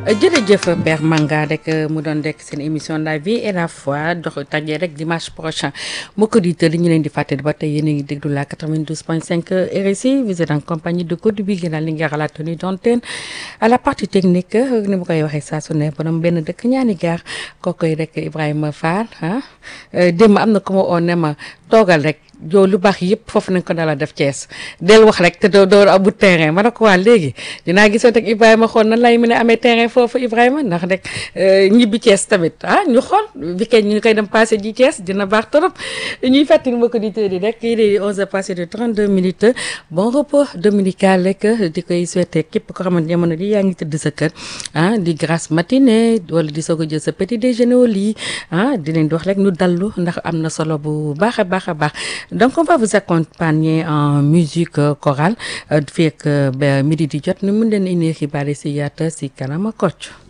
jërëjëf Père Manga rek mu doon rek seen émission la vie et la foi dox tajee rek dimanche prochain mbokk auditeurs yi ñu leen di fàttali ba tey yéen a ngi déglu la 92.5 RSI vous êtes en compagnie de Codé bi gën a li nga xalaat tenue d'antenne à la partie technique ni ma koy waxee saa su ne borom benn dëkk ñaani gaar kookoy rek Ibrahima Fall ah démb am na ku ma oo ne ma toogal rek. yow lu baax yëpp foofu nañ ko dala def Thiès del wax rek te doo doo amul terrain ma ne ko waa léegi dinaa gisoo teg Ibrahima xool nan lay mën a amee terrain foofu Ibrahima ndax rek ñibbi Thiès tamit ah ñu xool weekend ñu koy dem passé ji Thiès dina baax trop ñuy fàttali mbokk auditeurs yi rek il est 11 heures passé de 32 minutes bon repos dominical rek di koy souhaiter képp ko xamante jamono di yaa ngi tëdd sa kër ah di grasse matinée wala di soog a jël sa petit déjeuner au lit ah di leen di wax rek ñu dallu ndax am na solo bu baax a baax a baax donc on va vous accompagner en musique chorale fii ak midi di jot ni mun leen indi xibaar yi si yaata si kanama kocc